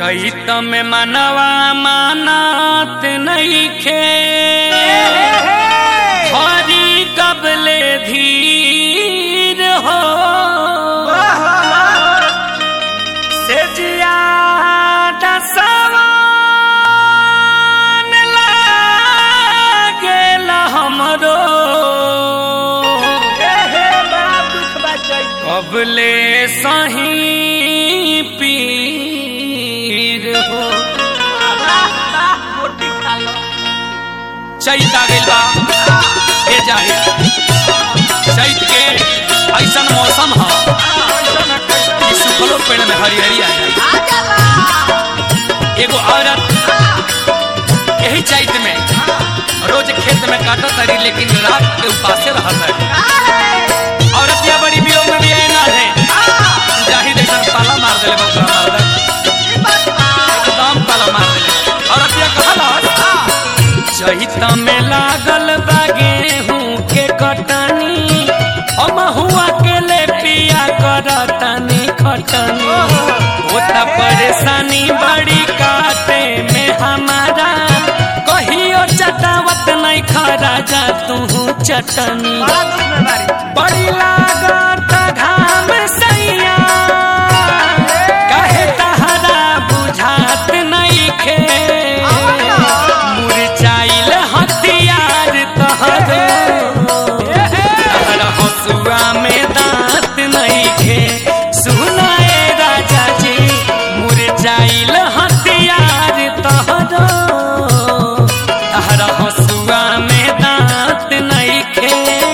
चैत में मनवा मानत नईखे हरी कबले धीर हो से जियादा सवान लागेल हमरो कबले सही पीर हो चैत आ गइल बा ए जाहि चैत के ऐसन मौसम ह कि सुखलो पेड़ में हरिहरी आ जाए एगो औरत यही चैत में रोज खेत में काटत हरी लेकिन रात के उपासे रहत है औरत या बड़ी वियोग में भी आए ना है जाहिद ऐसा पाला मार देले बकरा मार दे एकदम पाला मार देले औरत या कहला चैत में लागल बा गेहूं के कटनी हम हुआ के ले पिया करतनी खटनी होता परेशानी बड़ी काटे में हमारा कहियो चटावत नहीं खरा जा तू चटनी बड़ी लागत घाम सैया कहे तहरा बुझात नहीं खे मुरझाइल हथियार तहरो तहरा हसुआ में दांत नहीं खे सुनाए राजा जी मुरझाइल हथियार तहरो तहरा हसुआ में दांत नहीं खे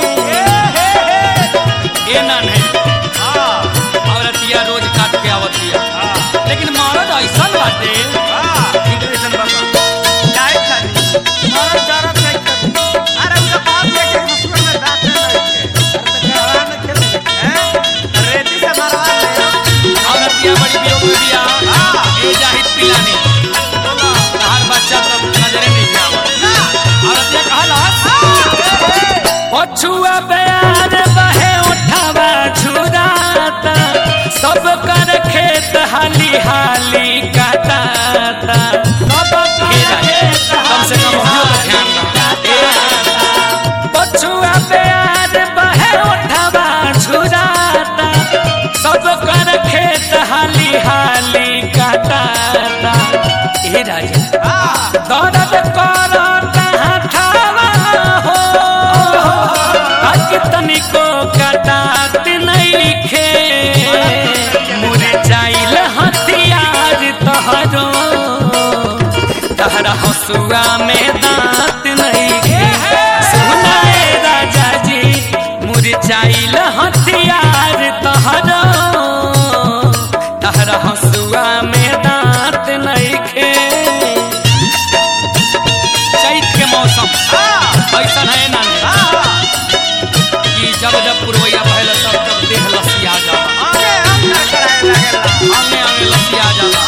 ए ना नहीं औरतिया रोज काट के आवतिया लेकिन मरद ऐसा बाटे ठीक ऐसन बाबा औरतिया बड़ी वियोग में दिया ए जाहिद पिलानी तहार बच्चा तब नजरे नहीं आवा औरतिया कहला पछुआ प्यार बहे उठावा छुराता सब कर खेत हाली हाली काटाता सब कम से कम हम लोग ध्यान रखें पछुआ प्यार बहे उठावा छुराता सब कर खेत हाली हाली काटाता ए राजा दर्द करता हठावा हो आज तनिको कटात नहीं खे मुरझाइल हथियार तहरो तहरा हसुआ में दांत नहीं खे सुनाए राजा जी मुरझाइल हथियार तहरो तहरा हसुआ में दांत नहीं खे चैत के मौसम ऐसा है ना कि जब जब पुरवैया बहल तब तब देह लसिया जाला आगे आगे लसिया जाला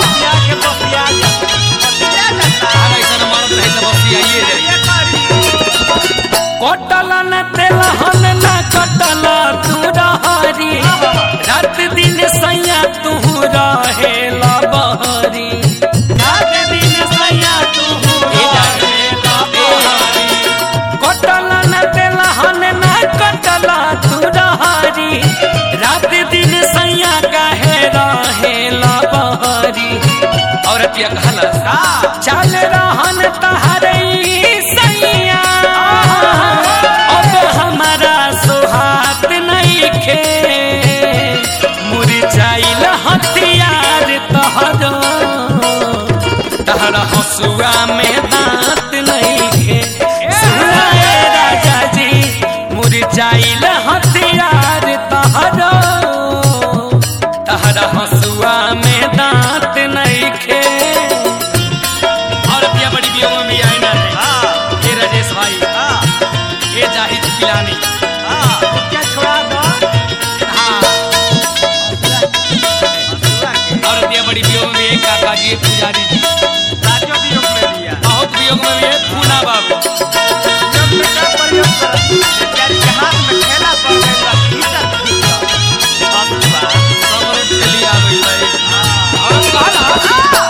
हर ऐसा मरद रहे तब लसियाइए जाई कटल न तेलहन न कटल तू रहरी रात दिन सैया तू रहे बहरी रात दिन सैया तू रहे बहरी कटल न तेलहन न कटल तू रहरी रात दिन सैया काहे रहे बहरी औरत ये कहलस चल रहन तहरई सैया अब हमारा सुहात नहीं खे मुरझाइल हथियार तहरो तहरा हसुआ में दांत नहीं खे सुनाए राजा जी मुरझाइल हथियार तहरो तहरा हसुआ में दांत नहीं खे और पिया बड़ी बियों में भी आई ना है ये राजेश भाई ये जाहिद पिलानी हाँ और पिया बड़ी बियों में भी एक काका जी एक पुजारी जी बहुत वियोग में भी एक पूना बाबू खेला पर गइल बा, खींचा खींचा। सब रोज चली आ गई भाई और कहला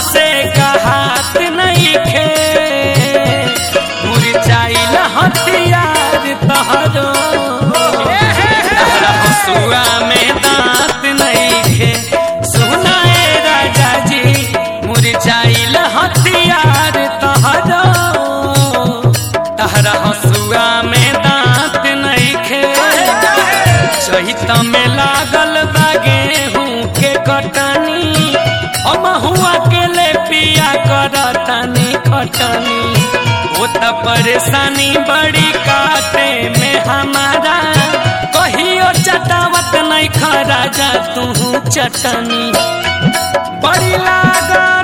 हमसे कहात नहीं खे मुरझाइल हथियार तहरो तहरा हसुआ में दांत नहीं खे सुनाए राजा जी मुरझाइल हथियार तहरो तहरा हसुआ में दांत नहीं खे चहित में लागल बा गेहूं के कटनी हम हुआ के ले पिया करतनी खटनी वो त परेशानी बड़ी काटे में हमारा कहियो चटावत नहीं खरा जा तू चटनी बड़ी लागल